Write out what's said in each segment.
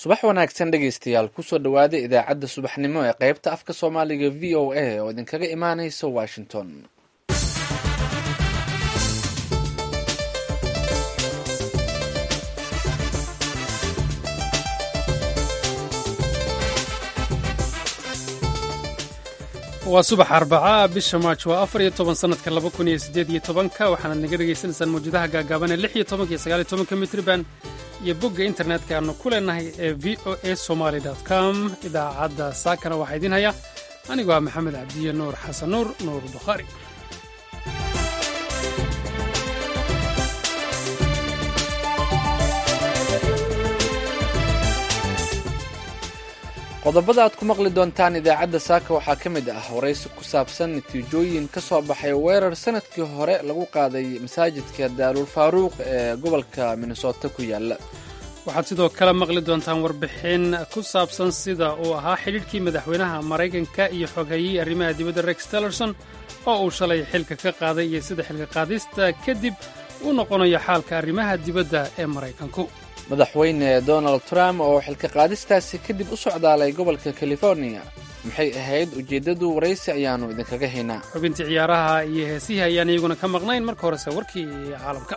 subax wanaagsan dhegaystayaal kusoo dhowaada idaacadda subaxnimo ee qaybta afka soomaaliga v o a oo idinkaga imaanaysa washington waa subax arbaca bisha maaj waa afar iyo toban sanadka laba kun iyo siddeed iyo tobanka waxaanaad naga dhegaysanaysaan mawjadaha gaagaaban ee lix iyo tobanka iyo sagaal iyo tobanka mitriban iyo bogga internetka aanu ku leenahay ee v o a somaly com idaacadda saakana waxaa idiin haya anigoo ah maxamed cabdiye nuur xasan nuur nuur bukhaari qodobada aad ku maqli doontaan idaacadda saaka waxaa ka mid ah waraysi ku saabsan natiijooyin ka soo baxay weerar sanadkii hore lagu qaaday masaajidka daarul faaruuq ee gobolka minnesota ku yaala waxaad sidoo kale maqli doontaan warbixin ku saabsan sida uu ahaa xidhiidhkii madaxweynaha maraykanka iyo xoghayihii arrimaha dibadda rex tillerson oo uu shalay xilka ka qaaday iyo sida xilka qaadista kadib uu noqonayo xaalka arrimaha dibadda ee maraykanku madaxweyne donald trump oo xilka qaadistaasi kadib u socdaalay gobolka californiya maxay ahayd ujeeddadu waraysi ayaannu idinkaga haynaa xubintii ciyaaraha iyo heesihii ayaan iyaguna ka maqnayn marka horese warkii caalamka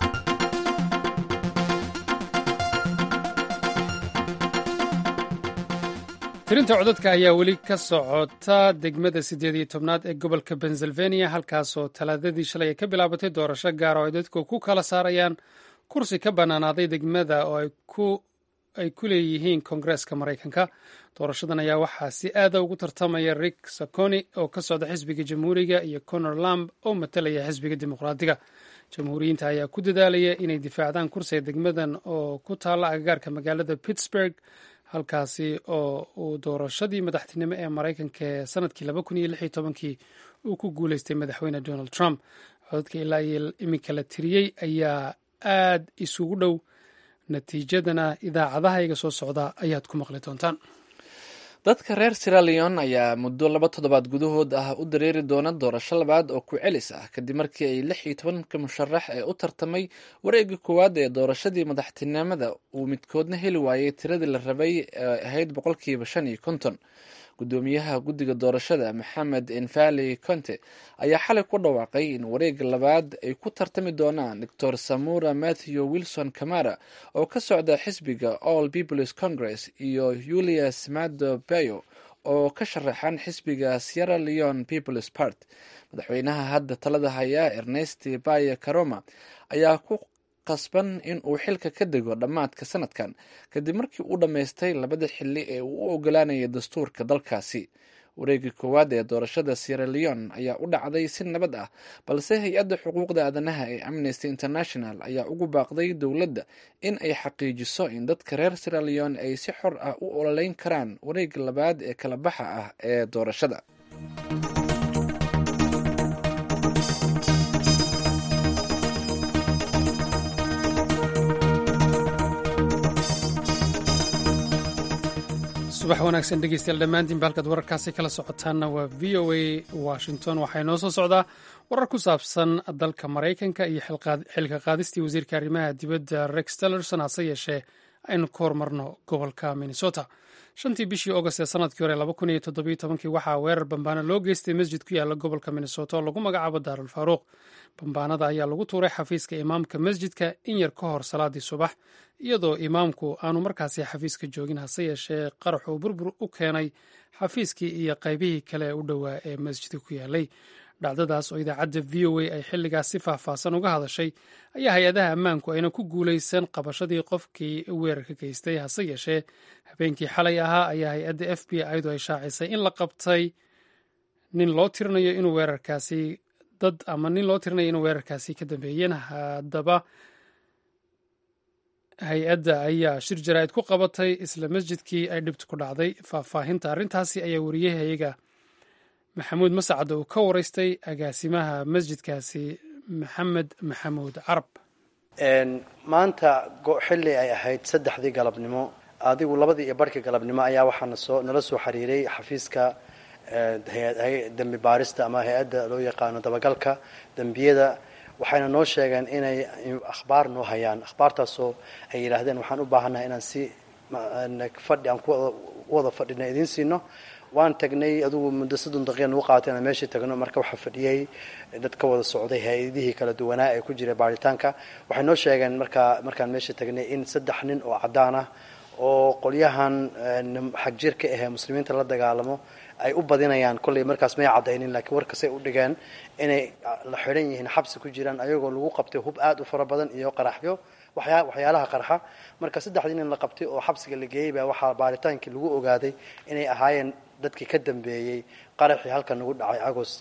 tirinta codadka ayaa weli ka socota degmada siddeed iyo tobnaad ee gobolka pennsylvania halkaasoo talaadadii shalay ay ka bilaabatay doorasho gaar oo ay dadku ku kala saarayaan kursi ka bannaanaaday degmada oo ay ku leeyihiin koongareeska maraykanka doorashadan ayaa waxaa si aada ugu tartamaya rick saconi oo ka socda xisbiga jamhuuriga iyo conor lamb oo matalaya xisbiga dimuqraadiga jamhuuriyiinta ayaa ku dadaalaya inay difaacdaan kursiga degmadan oo ku taalla agagaarka magaalada pittsburg halkaasi oo uu doorashadii madaxtinimo ee maraykanka ee sanadkii laba kun iyo lix iyo tobankii uu ku guuleystay madaxweyne donald trump codadka ilaa iyo iminka la tiriyey ayaa aad isugu dhow natiijadana idaacadahayga soo socda ayaad ku maqli doontaan dadka reer siraleon ayaa muddo laba toddobaad gudahood ah u dareeri doona doorasho labaad oo ku celis ah kadib markii ay lix iyo tobanka musharax ee u tartamay wareegga koowaad ee doorashadii madaxtinimada uu midkoodna heli waayey tiradii la rabay ee ahayd boqolkiiba shan iyo konton gudoomiyaha guddiga doorashada maxamed enfali conte ayaa xalay ku dhawaaqay in wareegga labaad ay ku tartami doonaan doctor samura matthew wilson camara oo ka socda xisbiga all peoples congress iyo julius mado bayo oo ka sharaxan xisbiga sierra leon peoples part madaxweynaha hadda talada haya ernest baye caroma ayaa ku qasban in uu xilka ka dego dhammaadka sanadkan kadib markii uu dhammaystay labada xilli ee uu u ogolaanayay dastuurka dalkaasi wareegii koowaad ee doorashada sierra leon ayaa u dhacday si nabad ah balse hay-adda xuquuqda aadanaha ee amnesty international ayaa ugu baaqday dowladda in ay xaqiijiso in dadka reer sierra leon ay si xor ah u ololeyn karaan wareegga labaad ee kala baxa ah ee doorashada subax wanaagsan dhegeystayaal dhammaantiinba halkaad wararkaasi kala socotaanna waa v o a washington waxaa inoo soo socdaa warar ku saabsan dalka maraykanka iyo xilka qaadistii wasiirka arrimaha dibadda rex tillerson hase yeeshee aynu ka hormarno gobolka minnesota shantii bishii august ee sanadkii hore laba kun iyo toddobiyo tobankii waxaa weerar bambaano loo geystay masjid ku yaala gobolka minnesota oo lagu magacaabo daarul faaruuq bambaanada ayaa lagu tuuray xafiiska imaamka masjidka in yar ka hor salaadii subax iyadoo imaamku aanu markaasi xafiiska joogin hase yeeshee qaraxuu burbur u keenay xafiiskii iyo qaybihii kale ee u dhowaa ee masjidka ku yaalay dhacdadaas oo idaacadda v o a ay xilligaas si faahfaahsan uga hadashay ayaa hay-adaha ammaanku ayna ku guulaysan qabashadii qofkii weerarka geystay hase yeeshee habeenkii xalay ahaa ayaa hay-adda f b iyadu ay shaacisay in la qabtay nin loo tirinayo inuu weerarkaasi dad ama nin loo tirinayo inuu weerarkaasi ka dambeeyeen haddaba hay-adda ayaa shir jaraa'id ku qabatay isla masjidkii ay dhibtu ku dhacday faahfaahinta arrintaasi ayaa wariyahayaga maxamuud masacad uu ka waraystay agaasimaha masjidkaasi maxamed maxamuud carab maanta xilli ay ahayd saddexdii galabnimo adigu labadii iyo barhkii galabnimo ayaa waxaana soo nala soo xiriiray xafiiska dembi baarista ama hay-adda loo yaqaano dabagalka dembiyada waxayna noo sheegeen inay akhbaar noo hayaan akhbaartaasoo ay yidhaahdeen waxaan u baahannahay inaan si fadhi aan ku wada fadhina idiin siino waan tagnay adugu muddo soddon daqiiqa nagu qaatay inaan meeshii tagno marka waxaa fadhiyey dad ka wada socday hay-adihii kala duwanaa ee ku jiray baaritaanka waxay noo sheegeen markaa markaan meeshii tagnay in saddex nin oo caddaan ah oo qolyahan xagjirka ahee muslimiinta la dagaalamo ay u badinayaan kolley markaas may caddaynin laakiin warkasay u dhigeen inay la xidhan yihiin xabsi ku jiraan ayagoo lagu qabtay hub aad u fara badan iyo qaraxyo waxyaalaha qarxa marka saddexdii nin la qabtay oo xabsiga la geeyey baa waxaa baaritaankii lagu ogaaday inay ahaayeen dadkii ka dambeeyey qaraxii halkan nagu dhacay agost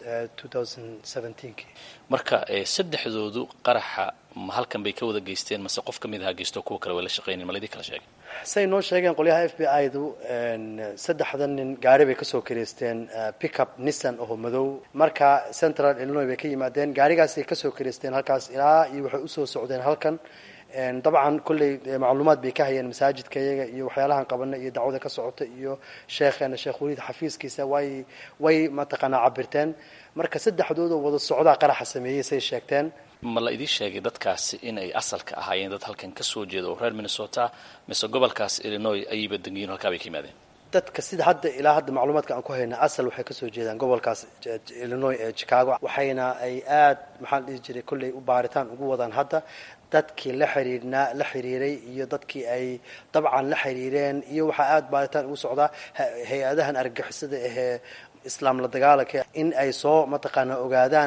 marka saddexdoodu qaraxa ma halkan bay ka wada geysteen mase qof ka mid aha geysto kuwa kale way la shaqaynayen ma laydii kala sheegay say noo sheegeen qolyaha f b i du saddexda nin gaari bay kasoo kareysteen pickup nissan oo madow marka central illinois bay ka yimaadeen gaarigaasay kasoo kareysteen halkaas ilaa iyo waxay usoo socdeen halkan dabcan kolley macluumaad bay ka hayeen masaajidka iyaga iyo waxyaalahan qabana iyo dacwada ka socota iyo sheekheena sheekh waliid xafiiskiisa way way mataqaanaa cabirteen marka saddexdoodoo wada socdaa qaraxa sameeyey say sheegteen ma la idii sheegay dadkaasi inay asalka ahaayeen dad halkan ka soo jeeda oo reer minnesota mise gobolkaas illinois ayayba dangiyin halkaa bay ka yimaadeen dadka sida hadda ilaa hadda macluumaadka aan ku hayna asal waxay kasoo jeedaan gobolkaas illinois ee chicago waxayna ay aad maxaa la dhihi jiray kolley u baaritaan ugu wadaan hadda dadkii la xiriirnaa la xiriiray iyo dadkii ay dabcan la xiriireen iyo waxaa aada baaritaan ugu socdaa hay-adahan argagixisada ahee islaam la dagaalanka in ay soo mataqaana ogaadaan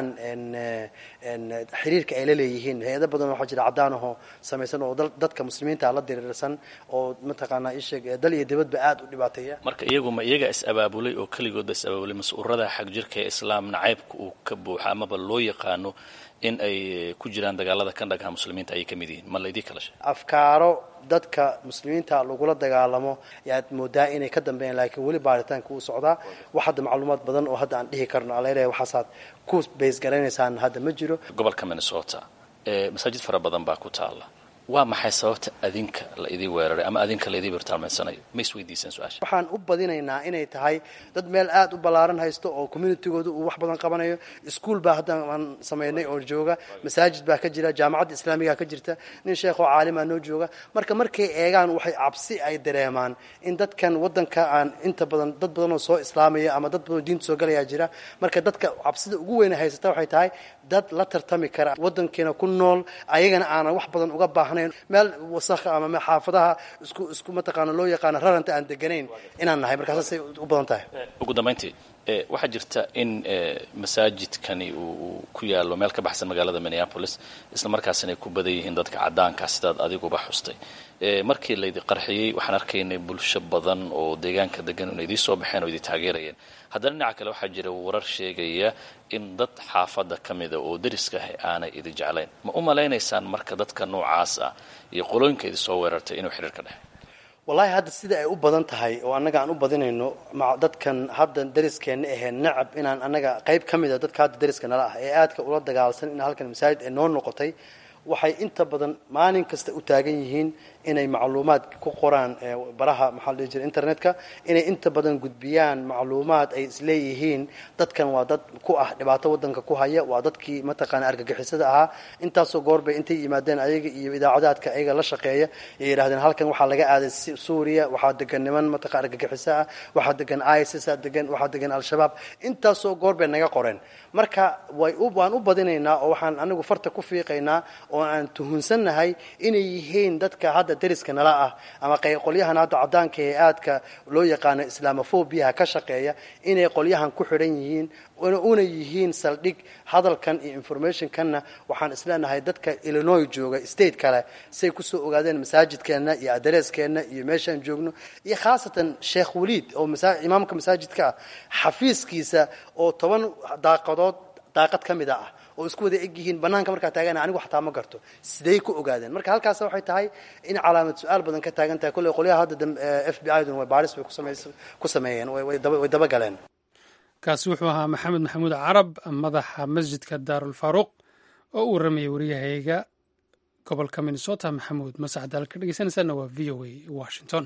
xiriirka ay la leeyihiin hay-ado badan waxaa jira caddaan ahoo samaysan oo dadka muslimiinta la diriirsan oo mataqaanaa isheeg dal iyo dibadba aada u dhibaateeya marka iyagu ma iyaga is abaabulay oo keligoodba is abaabulay mase ururada xag jirka ee islaam nacaybka uu ka buuxa amaba loo yaqaano in ay ku jiraan dagaalada kan dhagaha muslimiinta ayay ka mid yihiin ma laydii kala sheegay afkaaro dadka muslimiinta lagula dagaalamo ayaad moodaa inay ka dambeeyaan laakiin weli baaritaanka uu socdaa wax hadda macluumaad badan oo hadda aan dhihi karno alaleeyahay waxaasaad ku bays garanaysaan hadda ma jiro gobolka minnesota ee masaajid fara badan baa ku taala waa maxay sababta adinka la idii weeraray ama adinka la idii birtaalmaysanayo ma isweydiisaan su-aasha waxaan u badinaynaa inay tahay dad meel aada u ballaaran haysto oo communitygooda uu wax badan qabanayo ischool baa hadda aan samaynay oo jooga masaajid baa ka jira jaamacadda islaamigaa ka jirta nin sheekh oo caalimaa noo jooga marka markay eegaan waxay cabsi ay dareemaan in dadkan waddanka aan inta badan dad badan oo soo islaamaya ama dad badan oo diinta soo galayaa jira marka dadka cabsida ugu weyna haysata waxay tahay dad la tartami kara waddankeena ku nool ayagana aanan wax badan uga baahnayn meel wasakha ama xaafadaha isku isku mataqaana loo yaqaano raranta aan deganayn inaan nahay markaasasay u badan tahay ugu dambayntii waxaa jirta in masaajidkani uu ku yaalo meel ka baxsan magaalada minneapolis isla markaasina ay ku badan yihiin dadka caddaanka sidaad adiguba xustay markii laydi qarxiyey waxaan arkaynay bulsho badan oo deegaanka degan inay idii soo baxeen oo idii taageerayeen haddana dhinaca kale waxaa jira warar sheegaya in dad xaafadda ka mida oo dariska ah aanay idi jeclayn ma u malaynaysaan marka dadka noocaas ah iyo qolooyinka idi soo weerartay inuu xidhiir ka dhexe wallahi hadda sida ay u badan tahay oo annaga aan u badinayno dadkan hadda dariskeenna ahee nacab inaan annaga qayb ka mid a dadka hadda dariska nala ah ee aadka ula dagaalsan in halkan masaajid ay noo noqotay waxay inta badan maalin kasta u taagan yihiin inay macluumaad ku qoraan baraha maxaa la dhihi jira internetka inay inta badan gudbiyaan macluumaad ay isleeyihiin dadkan waa dad ku ah dhibaato waddanka ku haya waa dadkii mataqaana argagixisada ahaa intaasoo goorbay intay yimaadeen ayaga iyo idaacadaadka ayaga la shaqeeya ay yidhahdeen halkan waxaa laga aaday suuriya waxaa degan niman mataqa argagixiso ah waxaa degan isis degan waxaa degan al-shabaab intaasoo goorbay naga qoreen marka way waan u badinaynaa oo waxaan anigu farta ku fiiqaynaa oo aan tuhunsannahay inay yihiin dadka hadda dariska nala ah ama qolyahan hadda caddaanka ee aadka loo yaqaano islamofobiaha ka shaqeeya inay qolyahan ku xidhan yihiin una yihiin saldhig hadalkan iyo informationkanna waxaan isleenahay dadka illinois jooga state kale say kusoo ogaadeen masaajidkeenna iyo adareskeenna iyo meeshaan joogno iyo khaasatan sheekh waliid oo imaamka masaajidka ah xafiiskiisa oo toban daaqadood daaqad ka mida ah oo isku wada eg yihiin banaanka markaa taagana anigu xataa ma garto siday ku ogaadeen marka halkaas waxay tahay in calaamad su-aal badan ka taagan tahay kolley qolyaha hadda f b i dun way baaris bay ku sameeyeen way dabagaleen kaasi wuxuu ahaa maxamed maxamuud carab madaxa masjidka daarulfaaruuq oo u warramayay waryahayga gobolka minnesota maxamuud masacad aal ka dhegeysanaysaana waa v o a washington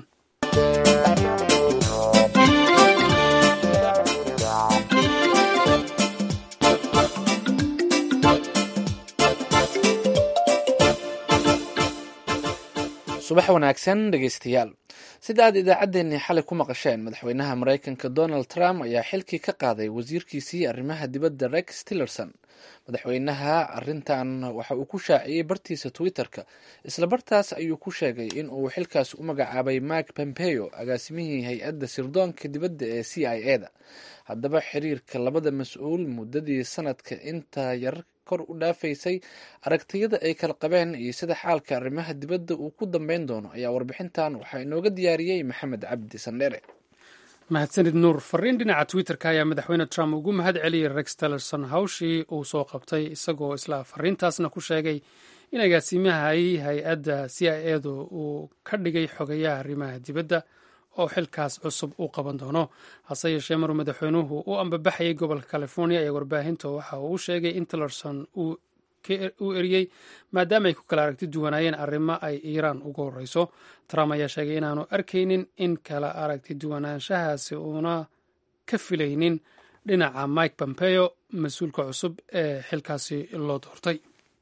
subax wanaagsan dhegeystayaal sida aad idaacaddeenii xalay ku maqasheen madaxweynaha maraykanka donald trump ayaa xilkii ka qaaday wasiirkiisii arrimaha dibadda rex tillerson madaxweynaha arrintan waxa uu ku shaaciyey bartiisa twitter-ka isla bartaas ayuu ku sheegay in uu xilkaas u magacaabay mark pompeo agaasimihii hay-adda sirdoonka dibadda ee c i e da haddaba xiriirka labada mas-uul muddadii sanadka inta yar kor u dhaafaysay aragtiyada ay kala qabeen iyo sida xaalka arrimaha dibadda uu ku dambeyn doono ayaa warbixintan waxaa inooga diyaariyey maxamed cabdi sandheere mahadsanid nuur fariin dhinaca twitter-ka ayaa madaxweyne trump ugu mahad celiyey rex tillerson hawshii uu soo qabtay isagoo isla fariintaasna ku sheegay in agaasimahay hay-adda c i e du uu ka dhigay xogayaha arrimaha dibadda oo xilkaas cusub uu qaban doono hase yeeshee maruu madaxweynuhu u ambabaxayay gobolka california ee warbaahinta waxa uu u sheegay in tillerson uu eriyey maadaama ay ku kala aragti duwanaayeen arrimo ay iiraan ugu horeyso trump ayaa sheegay inaanu arkaynin in kala aragti duwanaanshahaasi uuna ka filaynin dhinaca mike pompeo mas-uulka cusub ee xilkaasi loo doortay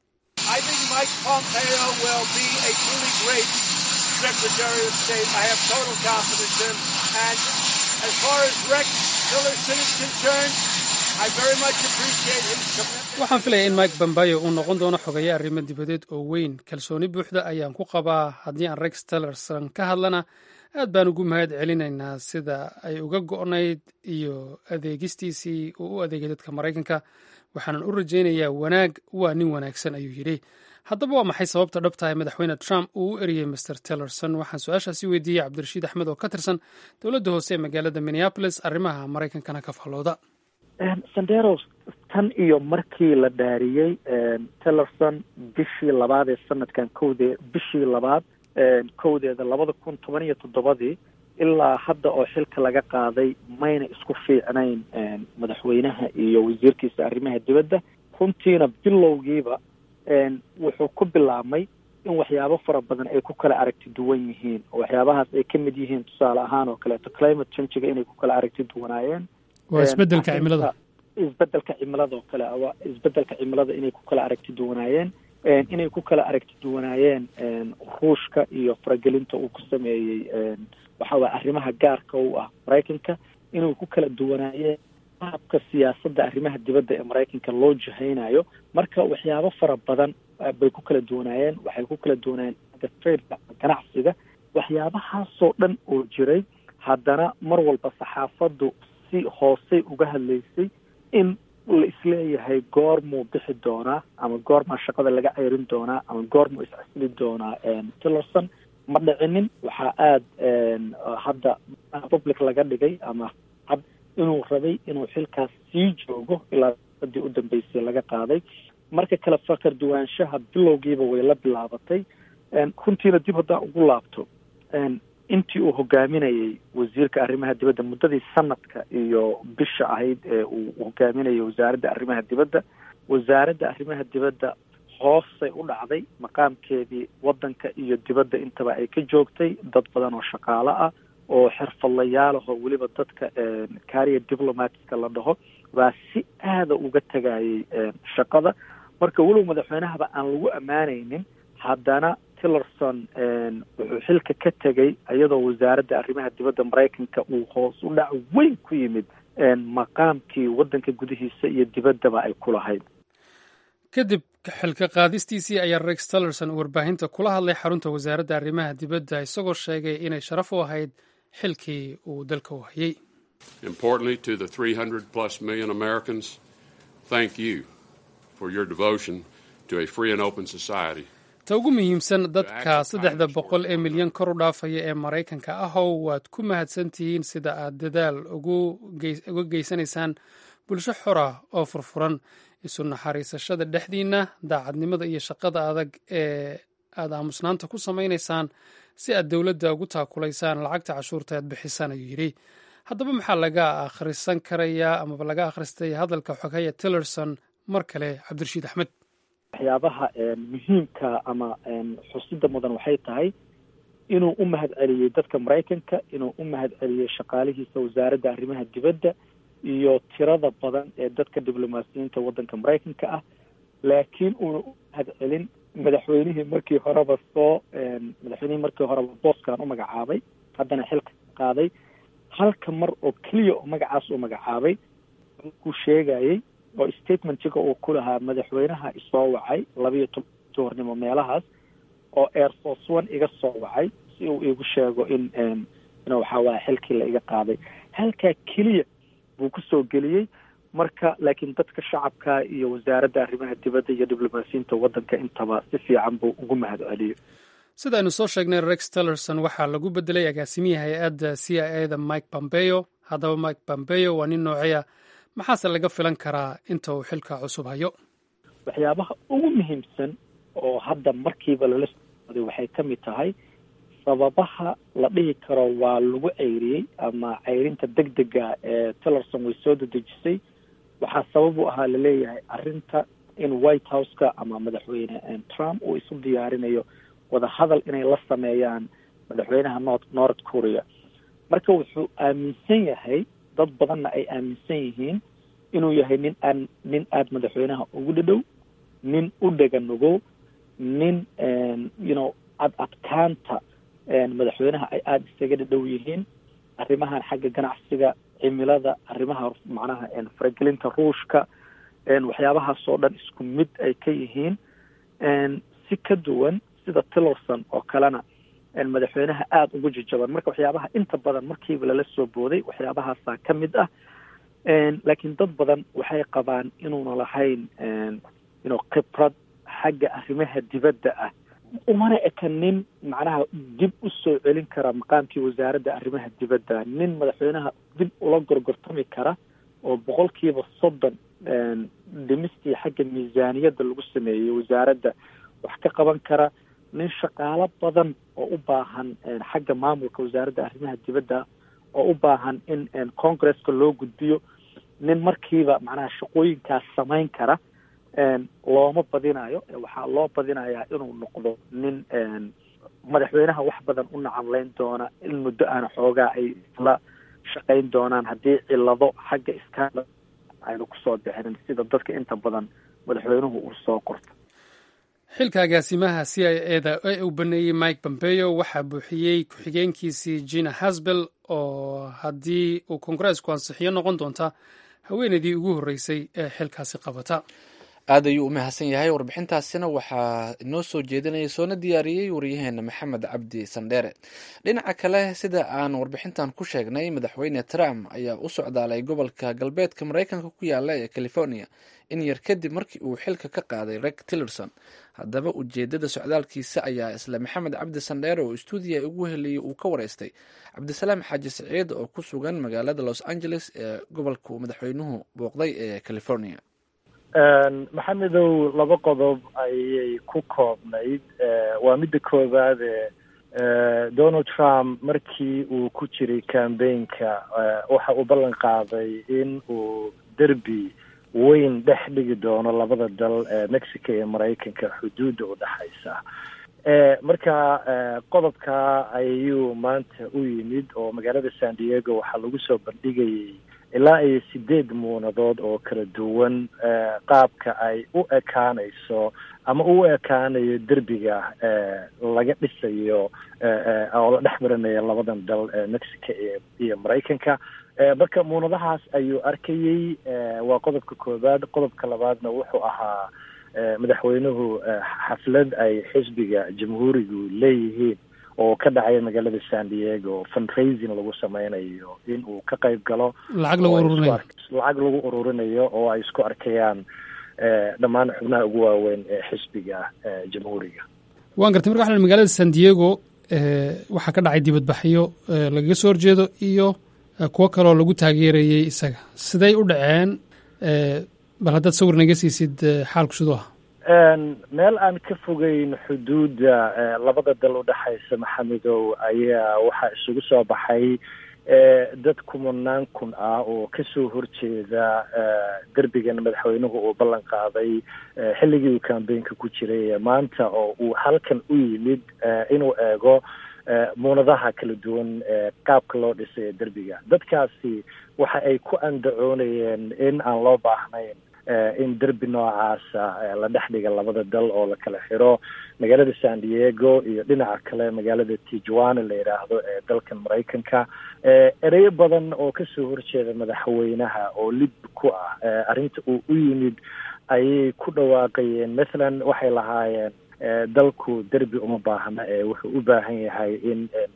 Secretary of State. I have total confidence in him. And as far as Rex Tillerson is concerned, I very much appreciate his commitment. waxaan filaya in mike bambayo uu noqon doono xogeeye arrimo dibadeed oo weyn kalsooni buuxda ayaan ku qabaa haddii aan rex tillerson ka hadlana aad baan ugu mahad celinaynaa sida ay uga go'nayd iyo adeegistiisii uu u adeegay dadka maraykanka waxaanan u rajaynayaa wanaag waa nin wanaagsan ayuu yidhi haddaba waa maxay sababta dhabtahay madaxweyne trump uu u eriyey master tillerson waxaan su-aashaasi weydiiyey cabdirashiid axmed oo ka tirsan dowladda hoose ee magaalada minneapolis arrimaha maraykankana ka faallooda sanderos tan iyo markii la dhaariyey tillerson bishii labaad ee sanadkan kowdee bishii labaad kowdeeda labada kun toban iyo toddobadii ilaa hadda oo xilka laga qaaday mayna isku fiicnayn madaxweynaha iyo wasiirkiisa arrimaha dibadda runtiina bilowgiiba wuxuu ku bilaabmay in waxyaabo fara badan ay ku kala aragti duwan yihiin oo waxyaabahaas ay ka mid yihiin tusaale ahaan oo kaleeto climate changiga inay ku kala aragti duwanaayeen waa isbedelka cimilada isbedelka cimilada oo kale waa isbedelka cimilada inay ku kala aragti duwanaayeen inay ku kala aragti duwanaayeen ruushka iyo faragelinta uu ku sameeyey waxa waye arrimaha gaarka u ah maraykanka inay ku kala duwanaayeen qaabka siyaasadda arrimaha dibadda ee maraykanka loo jihaynayo marka waxyaabo fara badan bay ku kala duwanaayeen waxay ku kala duwanaayeen trade ganacsiga waxyaabahaasoo dhan oo jiray haddana mar walba saxaafaddu si hoosey uga hadlaysay in la isleeyahay goormuu bixi doonaa ama goormaa shaqada laga ceyrin doonaa ama goormuu iscasili doonaa tillerson ma dhicinin waxaa aada hadda public laga dhigay ama inuu rabay inuu xilkaas sii joogo ilaa sadii u dambeysay laga qaaday marka kale fakar duwaanshaha bilowgiiba way la bilaabatay runtiina dib haddaan ugu laabto intii uu hogaaminayey wasiirka arrimaha dibadda muddadii sanadka iyo bisha ahayd ee uu hogaaminayay wasaaradda arrimaha dibadda wasaaradda arrimaha dibadda hoosay u dhacday maqaamkeedii waddanka iyo dibadda intaba ay ka joogtay dad badan oo shaqaalo ah oo xirfadlayaalahoo weliba dadka carrier diplomatica la dhaho baa si aada uga tegayay shaqada marka weliba madaxweynahaba aan lagu ammaanaynin haddana tillerson wuxuu xilka ka tegay iyadoo wasaaradda arrimaha dibadda maraykanka uu hoos u dhac weyn ku yimid maqaamkii waddanka gudihiisa iyo dibaddaba ay ku lahayd kadib xilka qaadistiisii ayaa rex tillerson uu warbaahinta kula hadlay xarunta wasaaradda arrimaha dibadda isagoo sheegay inay sharaf u ahayd xilkii uu dalka u hayay Importantly, to the 300 plus million Americans, thank you for your devotion to a free and open society. ta ugu muhiimsan dadka saddexda boqol ee milyan kor u dhaafaya ee maraykanka ahow waad ku mahadsantihiin sida aad dadaal uga geysanaysaan bulsho xora oo furfuran isu naxariisashada dhexdiinna daacadnimada iyo shaqada adag ee aad aamusnaanta ku samaynaysaan si aad dowladda ugu taakulaysaan lacagta cashuurta aad bixisaan ayuu yidhi haddaba maxaa laga akhrisan karayaa amaba laga akhristay hadalka xogaya tillerson mar kale cabdirashiid axmed waxyaabaha muhiimka ama xusida mudan waxay tahay inuu u mahad celiyey dadka maraykanka inuu u mahad celiyey shaqaalihiisa wasaaradda arrimaha dibadda iyo tirada badan ee dadka diblomaasiyiinta waddanka maraykanka ah laakiin uuna u mahad celin madaxweynihii markii horeba soo madaxweynihii markii horeba booskan u magacaabay haddana xilka qaaday halka mar oo keliya oo magacaas uu magacaabay markuu sheegayey oo statementiga uu ku lahaa madaxweynaha isoo wacay labiiyo toban duhurnimo meelahaas oo air force one iga soo wacay si uu igu sheego in in waxaa waaya xilkii la iga qaaday halkaa keliya buu kusoo geliyey marka laakiin dadka shacabka iyo wasaaradda arrimaha dibadda iyo diblomaasiyiinta waddanka intaba si fiican buu ugu mahad celiyo sida aynu soo sheegnay rex tillerson waxaa lagu bedelay agaasimihii hay-adda c i a da mike pompeo haddaba mike pompeo waa nin nooceya maxaase laga filan karaa inta uu xilka cusub hayo waxyaabaha ugu muhiimsan oo hadda markiiba lala sooday waxay ka mid tahay sababaha la dhihi karo waa lagu ceyriyey ama ceyrinta deg dega ee tillerson way soo dedejisay waxaa sabab u ahaa laleeyahay arrinta in white house-ka ama madaxweyne trump uu isu diyaarinayo wadahadal inay la sameeyaan madaxweynaha north north korea marka wuxuu aaminsan yahay dad badanna ay aaminsan yihiin inuu yahay nin aan nin aada madaxweynaha ugu dhadhow nin u dhega nugow nin you know ad adkaanta madaxweynaha ay aada isaga dhadhow yihiin arrimahan xagga ganacsiga cimilada arrimaha macnaha faragelinta ruushka waxyaabahaas oo dhan isku mid ay ka yihiin si ka duwan sida tillerson oo kalena madaxweynaha aada ugu jajaban marka waxyaabaha inta badan markiiba lala soo booday waxyaabahaasaa ka mid ah laakiin dad badan waxay qabaan inuuna lahayn ino khibrad xagga arrimaha dibadda ah umana eka nin macnaha dib u soo celin kara maqaamkii wasaaradda arrimaha dibadda nin madaxweynaha dib ula gorgortami kara oo boqolkiiba soddon dhimistii xagga miisaaniyadda lagu sameeyey wasaaradda wax ka qaban kara nin shaqaalo badan oo u baahan xagga maamulka wasaaradda arrimaha dibadda oo u baahan in congresska loo gudbiyo nin markiiba macnaha shaqooyinkaas samayn kara looma badinayo waxaa loo badinayaa inuu noqdo nin madaxweynaha wax badan u nacamleyn doona in muddo aana xoogaa ay isla shaqayn doonaan haddii cilado xagga iskaala aynu kusoo bixinin sida dadka inta badan madaxweynuhu uu soo qorto xilka agaasimaha c i a da ee uu baneeyey mike pompeo waxaa buuxiyey ku-xigeenkiisii gina hasbel oo haddii uu kongareesku ansixiyo noqon doonta haweeneydii ugu horreysay ee xilkaasi qabata aad ayuu u mahadsan yahay warbixintaasina waxaa inoo soo jeedinaya soona diyaariyey waryaheena maxamed cabdi sandheere dhinaca kale sida aan warbixintan ku sheegnay madaxweyne trump ayaa u socdaalay gobolka galbeedka maraykanka ku yaala ee california in yar kadib markii uu xilka ka qaaday reg tillerson haddaba ujeedada socdaalkiisa ayaa isla maxamed cabdi sandheere oo stuudiya ugu heliyey uu ka wareystay cabdisalaam xaaji siciid oo ku sugan magaalada los angeles ee gobolka uu madaxweynuhu booqday ee california maxamedow laba qodob ayay ku koobnayd waa midda koowaade donald trump markii uu ku jiray cambaynka waxa uu ballan qaaday in uu derbi weyn dhex dhigi doono labada dal mexico iyo maraykanka xuduudda u dhexaysa marka qodobka ayuu maanta u yimid oo magaalada san diego waxaa lagu soo bandhigayay ilaa iyo sideed muunadood oo kala duwan qaabka ay u ekaanayso ama u ekaanayo derbiga laga dhisayo oo la dhex marinayo labadan dal mexico iyo maraykanka marka muunadahaas ayuu arkayey waa qodobka koowaad qodobka labaadna wuxuu ahaa madaxweynuhu xaflad ay xisbiga jamhuurigu leeyihiin oo ka dhacaya magaalada san diego fundraising lagu sameynayo in uu ka qayb galo lacag lagu ururinayo lacag lagu ururinayo oo ay isku arkayaan dhammaan xubnaha ugu waaweyn ee xisbiga jamhuuriga waan gartay marka waxaa magaalada san diego waxaa ka dhacay dibadbaxyo lagaga soo horjeedo iyo kuwo kaloo lagu taageerayey isaga siday u dhaceen bal haddaad sawir naga siisid xaalku siduu ah meel aan ka fogeyn xuduudda labada dal udhexaysa maxamedow ayaa waxaa isugu soo baxay dad kumanaan kun ah oo kasoo horjeeda derbigan madaxweynuhu uu ballan qaaday xilligii uu cambaynka ku jiray maanta oo uu halkan u yimid inuu eego muunadaha kala duwan qaabka loo dhisay derbiga dadkaasi waxa ay ku andacoonayeen in aan loo baahnayn in derbi noocaasa la dhex dhiga labada dal oo la kala xiro magaalada san diego iyo dhinaca kale magaalada tijuana la yidhaahdo ee dalkan maraykanka ereyo badan oo kasoo horjeeda madaxweynaha oo lib ku ah arrinta uu u yimid ayay ku dhawaaqayeen mathalan waxay lahaayeen dalku derbi uma baahna ee wuxuu u baahan yahay in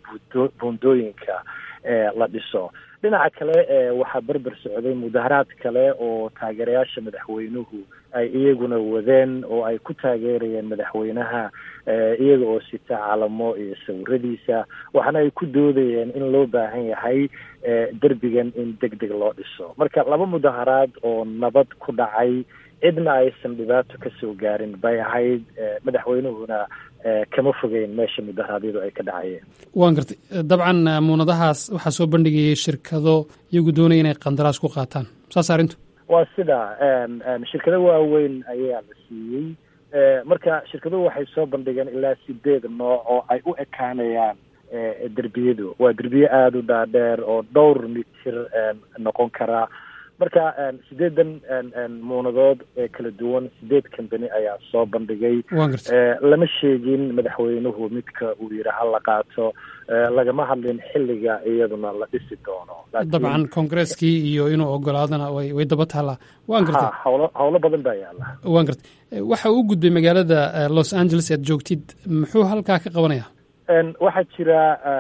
buundooyinka la dhiso dhinaca kale waxaa berber socday mudaharaad kale oo taageerayaasha madaxweynuhu ay iyaguna wadeen oo ay ku taageerayeen madaxweynaha iyaga oo sita calamo iyo sawiradiisa waxaana ay ku doodayeen in loo baahan yahay derbigan in deg deg loo dhiso marka laba mudaharaad oo nabad ku dhacay cidna aysan dhibaato kasoo gaarin bay ahayd madaxweynuhuna kama fogeyn meesha mudaharaadyadu ay ka dhacayeen waan gartay dabcan muunadahaas waxaa soo bandhigayay shirkado iyagu doonaya inay qandaraas ku qaataan saas arrintu waa sida shirkado waaweyn ayaa la siiyey marka shirkaduhu waxay soo bandhigeen ilaa sideed nooc oo ay u ekaanayaan derbiyadu waa derbiye aada u dhaadheer oo dhowr mitir noqon karaa marka sideedan muunadood ee kala duwan sideed company ayaa soo bandhigay lama sheegin madaxweynuhu midka uu yidhi ha la qaato lagama hadlin xilliga iyaduna la dhisi doono dabcan kongareskii iyo inuu ogolaadana way way daba taallaa waan gartay hawlo hawlo badan baa yaala waan gartay waxa uu gudbay magaalada los angeles aad joogtid muxuu halkaa ka qabanaya waxaa jira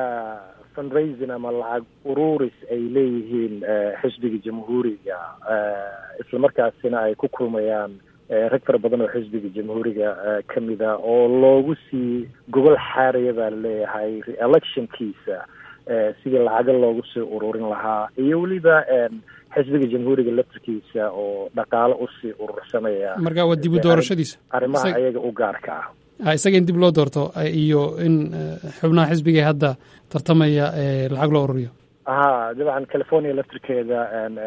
fundraising ama lacag ururis ay leeyihiin xisbiga jamhuuriga islamarkaasina ay ku kulmayaan rag fara badan oo xisbiga jamhuuriga kamida oo loogu sii gobol xaaraya baa laleeyahay re-electionkiisa sidii lacago loogu sii ururin lahaa iyo weliba xisbiga jamhuuriga laftarkiisa oo dhaqaalo usii urursanaya marka waa dib u doorashadiisa arrimaha ayaga u gaarka ah isaga in dib loo doorto iyo in xubnaha xisbiga hadda tartamaya lacag loo ururiyo ha dabcan california laftirkeeda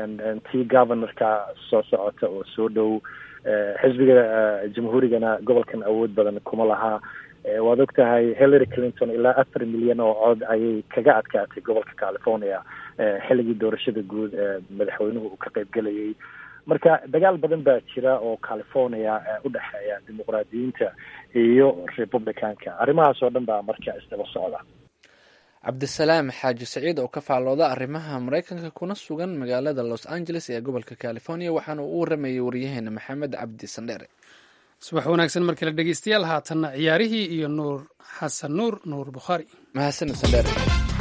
tii governorka soo socota oo soo dhow xisbiga jamhuurigana gobolkan awood badan kuma laha waad og tahay hillary clinton ilaa afar milyan oo cod ayay kaga adkaatay gobolka california xilligii doorashada guud ee madaxweynuhu uu ka qayb gelayay marka dagaal badan baa jira oo california u dhexeeya dimuqraadiyiinta iyo republicanka arrimahaas oo dhan baa marka isdaba socda cabdisalaam xaaji saciid oo ka faallooda arrimaha maraykanka kuna sugan magaalada los angeles ee gobolka california waxaana uu u waramayay waryaheena maxamed cabdi sandheere subax wanaagsan mar kale dhegeystayaal haatanna ciyaarihii iyo nuur xasan nuur nuur bukhaari mahadsanid sandheere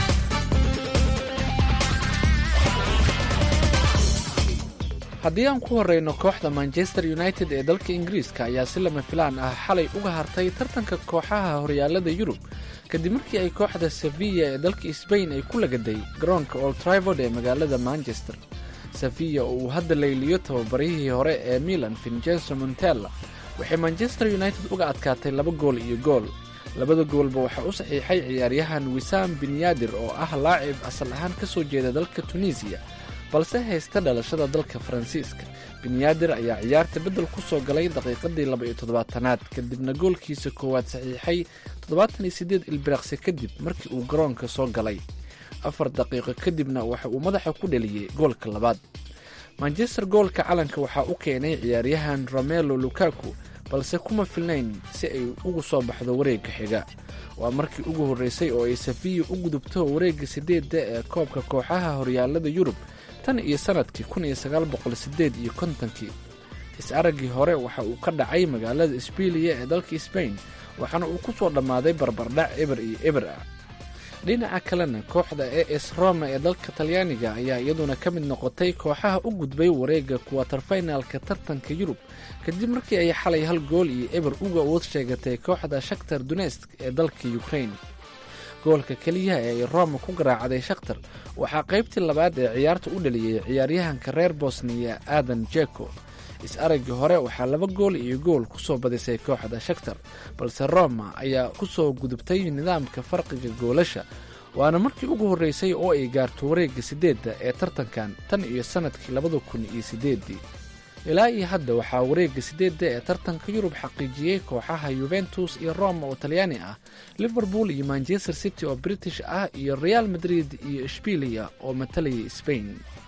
haddii aan ku horeyno kooxda manchester united ee dalka ingiriiska ayaa si lama filaan ah xalay uga hartay tartanka kooxaha horyaalada yurub kadib markii ay kooxda sevilla ee dalka sbain ay ku lagaday garoonka old trivord ee magaalada manchester sevilla oo uu hadda layliyo tababarihii hore ee milan vincenzo montella waxay manchester united uga adkaatay laba gool iyo gool labada goolba waxaa u saxiixay ciyaaryahan wisaam binyaadir oo ah laacib asal ahaan ka soo jeeda dalka tunisiya balse haysta dhalashada dalka faransiiska binyaadir ayaa ciyaarta beddel ku soo galay daqiiqadii laba iyo toddobaatanaad kadibna goolkiisa koowaad saxiixay toddobaatan iyo siddeed ilbiriqsi kadib markii uu garoonka soo galay afar daqiiqo kadibna waxa uu madaxa ku dheliyey goolka labaad manchester goolka calanka waxaa u keenay ciyaaryahan romelo lukaku balse kuma filnayn si ay ugu soo baxdo wareegga xiga waa markii ugu horreysay oo ay safiya u gudubto wareegga sideedda ee koobka kooxaha horyaalada yurub tan iyo sanadkii kun iyo sagaal boqol sideed iyo kontonkii is-araggii hore waxa uu ka dhacay magaalada isbiiliya ee dalka sbain waxaana uu ku soo dhammaaday barbardhac eber iyo eber ah dhinaca kalena kooxda e s roma ee dalka talyaaniga ayaa iyaduna ka mid noqotay kooxaha u gudbay wareegga kuwatarfinalka tartanka yurub kadib markii ay xalay hal gool iyo eber uga awood sheegatay kooxda shaktar dunesk ee dalka ukrain goolka keliyaha ee ay roma ku garaacday shakhtar waxaa qaybtii labaad ee ciyaarta u dhaliyey ciyaaryahanka reer bosniya aadan jeko is-araggii hore waxaa laba gool iyo gool ku soo badisay kooxda shakhtar balse roma ayaa ku soo gudubtay nidaamka farqiga goolasha waana markii ugu horreysay oo ay gaarto wareegga siddeedda ee tartankan tan iyo sannadkii labada kun iyo siddeeddii ilaa iyo hadda waxaa wareegga sideedda ee tartanka yurub xaqiijiyey kooxaha yuventus iyo roma oo talyaani ah liverpool iyo manchester city oo british ah iyo real madrid iyo ishbiiliya oo matalaya sbain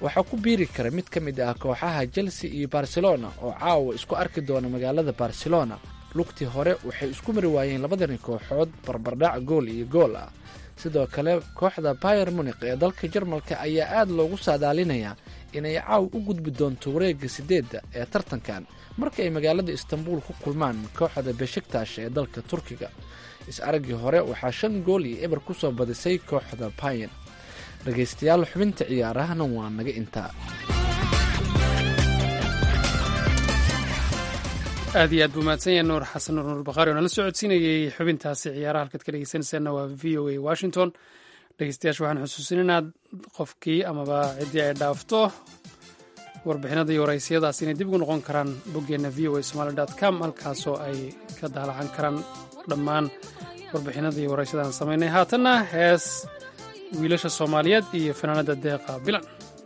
waxaa ku biiri kara mid ka mid ah kooxaha chelsea iyo barcelona oo caawa isku arki doona magaalada barcelona lugtii hore waxay isku mari waayeen labadani kooxood barbardhac gool iyo gool ah sidoo kale kooxda bayer munik ee dalka jarmalka ayaa aad loogu saadaalinayaa inay caaw u gudbi doonto wareegga sideedda ee tartankan marka ay magaalada istanbul ku kulmaan kooxda beshiktash ee dalka turkiga is-araggii hore waxaa shan gool iyo eber ku soo badisay kooxda bayen dhegaystayaal xubinta ciyaarahana waa naga intaa aad iyo aad buu mahadsan yahay nuur xasan nuur nuur bakhaari oo nala soo codsiinayey xubintaasi ciyaaraha halkaad ka dhegeysanaysaanna waa v o a washington dhegeystayaasha waxaan xusuusinayna qofkii amaba ciddii ay dhaafto warbixinada iyo waraysiyadaas inay dib ugu noqon karaan boggeenna v o a somaali dot com halkaasoo ay ka daalacan karaan dhammaan warbixinada iyo waraysyadaan samaynay haatanna hees wiilasha soomaaliyeed iyo fanaanada deeqa bilan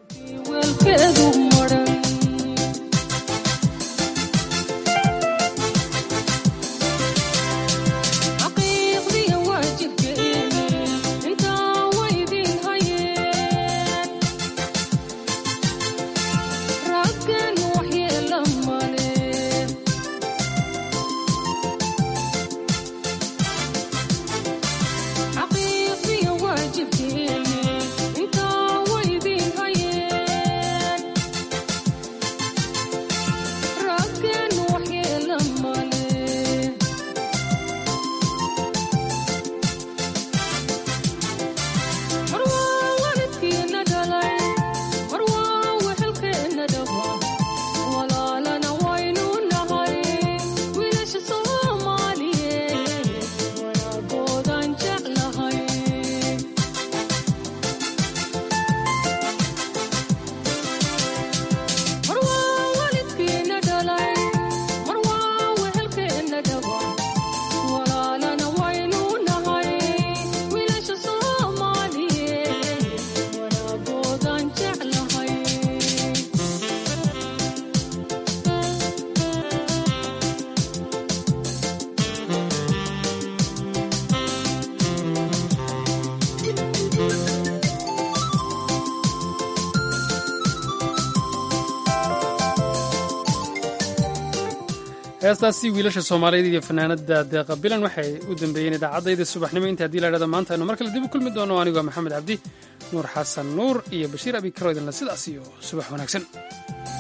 heestaasi wiilasha soomaaliyeed iyo fanaanada deeqa bilan waxay u dambeeyeen idaacadayda subaxnimo inta haddii la dhahdo maanta aynu mar kale dib u kulmi doono anigoo maxamed cabdi nuur xasan nuur iyo bashiir abi karo idinle sidaas iyo subax wanaagsan